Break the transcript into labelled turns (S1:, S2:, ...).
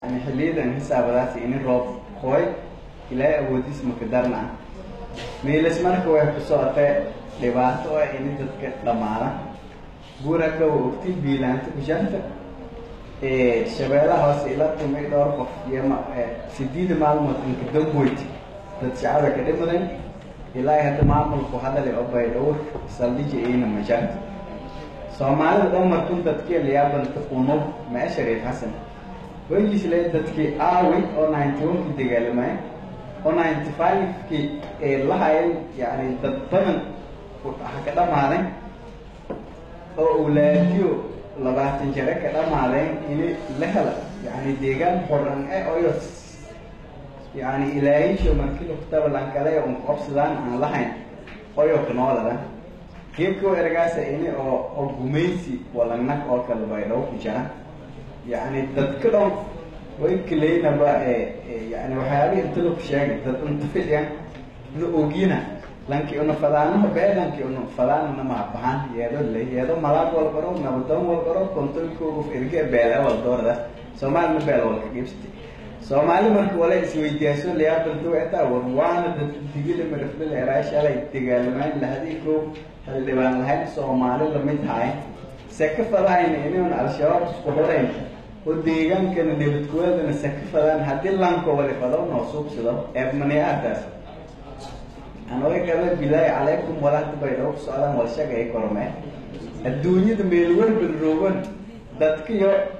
S1: yani xiliyadan hisaabadaas ini roob kooy ilaahay awoodiis maka darna ah miilas marka way ku socotee dhibaato ah ini dadka dhamaada guuraka waa ogti biilaanta kushanta shabeellaha hoose ila tumay dhowr qof iyo sideeda maalmood inka damboyd dad shacaba ka dhimadan ilaahay hadda maamulku hadale oo baydhowr saldhija iyna majaarta soomaalida dhan markun dadkii liyaabanta unub maa shariif xasan wejisle dadkii aawi oo ninety one-kii dagaalamay oo ninety five-kii ee lahayen yani dad badan ha ka dhamaaday oo awlaadiyo labaatan jare ka dhamaadeen ini la hela yani deegaan qoran e oyo yani ilaayisho markii lugtaba lankale un qabsadaan aan lahayn oyo kanoolada geedkoo ergaasa ini oo oo gumaysi walanag oo kale baydhaw ku jira yani dadka dhan way kaleynaba yani waxyaabihi inta laku sheegay dad inta fidyan na ogina lanki una fadaanaha bee lanki una fadaanana maabahan yeedo le yeedo malaag walbaro nabadoon walbaro kontolkoogu erge beele waldoorda soomaali ma beel walka gibsti soomaali marka wala isweydiyaaso liyaabanto etaa war waana dad digila maraflil eraa shalay dagaalamayn lahadii koo xildhibaan lahayn soomaali lamid haay seka fadahayna inuun al-shabaab isku horeyn oo deegaankana nabadkuwadana seka fadaan haddii lanko wali fado noo suubsado eebmaniyaadaas anoga gaba bilaahi calaykum walaahda baydhabo ku socdaan walshagay kormee adduunyada meelwalban roogan dadkiyo